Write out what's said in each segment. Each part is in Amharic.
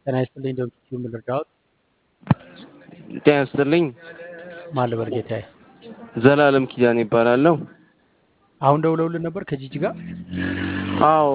ጤና ይስጥልኝ ዶክተር ሲምል እርዳዎት ጤና ይስጥልኝ። ማን ልበል ጌታዬ? ዘላለም ኪዳን ይባላለሁ። አሁን ደውለውልን ነበር ከጂጂ ጋር። አዎ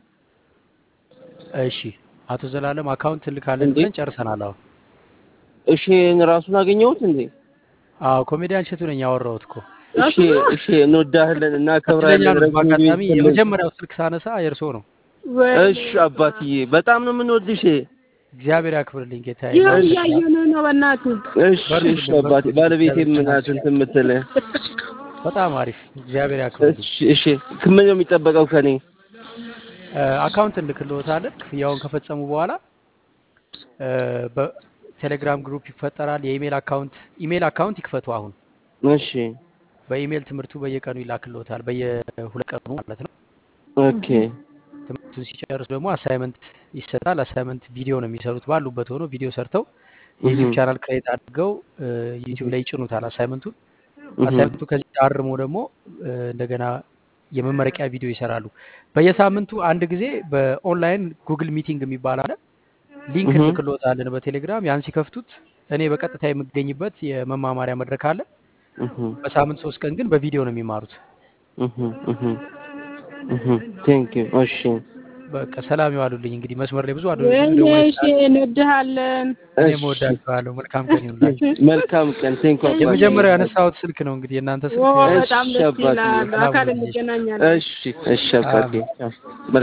እሺ አቶ ዘላለም አካውንት ልካለን እንዴ? ብለን ጨርሰናል። አሁን እሺ ራሱን አገኘሁት እንዴ? አዎ ኮሜዲያን እሸቱ ነኝ ያወራሁት እኮ። እሺ እሺ እንወዳለን እና እድለኛ ከብራለን ነው። ረጅም ጊዜ በአጋጣሚ ይስጥልን። የመጀመሪያው ስልክ ሳነሳ የእርሶ ነው። እሺ አባትዬ በጣም ነው የምንወድሽ። እግዚአብሔር ያክብርልኝ ጌታዬ። ይኸው እሺ እያየን ነው በእናትህ። እሺ እሺ አባቴ ባለቤቴ ምናት እንትን የምትል በጣም አሪፍ እግዚአብሔር ያክብርልኝ። እሺ እሺ ምን ነው የሚጠበቀው ከኔ? እ፣ አካውንት እንልክልዎታለን። ክፍያውን ከፈጸሙ በኋላ እ፣ በቴሌግራም ግሩፕ ይፈጠራል። የኢሜል አካውንት ኢሜል አካውንት ይክፈቱ። አሁን እሺ በኢሜል ትምህርቱ በየቀኑ ይላክልዎታል፣ በየሁለት ቀኑ ማለት ነው። ኦኬ ትምህርቱን ሲጨርሱ ደግሞ አሳይመንት ይሰጣል። አሳይመንት ቪዲዮ ነው የሚሰሩት። ባሉበት ሆኖ ቪዲዮ ሰርተው የዩቲዩብ እህ ቻናል ክሬት አድርገው ዩቲዩብ ላይ ይጭኑታል አሳይመንቱን። እህ አሳይመንቱ ከዚህ ታርሞ ደግሞ እ፣ እንደገና የመመረቂያ ቪዲዮ ይሰራሉ። በየሳምንቱ አንድ ጊዜ በኦንላይን ጉግል ሚቲንግ የሚባል አለ። ሊንክ እህ እንልክልዎታለን በቴሌግራም። ያን ሲከፍቱት እኔ በቀጥታ የምገኝበት የመማማሪያ መድረክ አለ። እህ በሳምንት ሶስት ቀን ግን በቪዲዮ ነው የሚማሩት። እህ እህ እህ ቴንክ ዩ እሺ በቃ ሰላም ይዋሉልኝ። እንግዲህ መስመር ላይ ብዙ አዶ ብዙ ወይኔ ደወሎች እሺ አሉ። እንወድሃለን። እኔም እሺ እወዳችኋለሁ። መልካም ቀን ይሁንላችሁ። መልካም ቀን ቴንክ ዩ አባቴ የመጀመሪያው ያነሳሁት ስልክ ነው እንግዲህ የእናንተ ኦ ስልክ እሺ በጣም ደስ አባቴ ይላል። ሰላም በአካል ሁኑልኝ። እንገናኛለን። እሺ እሺ አባቴ አሜን። ቻው።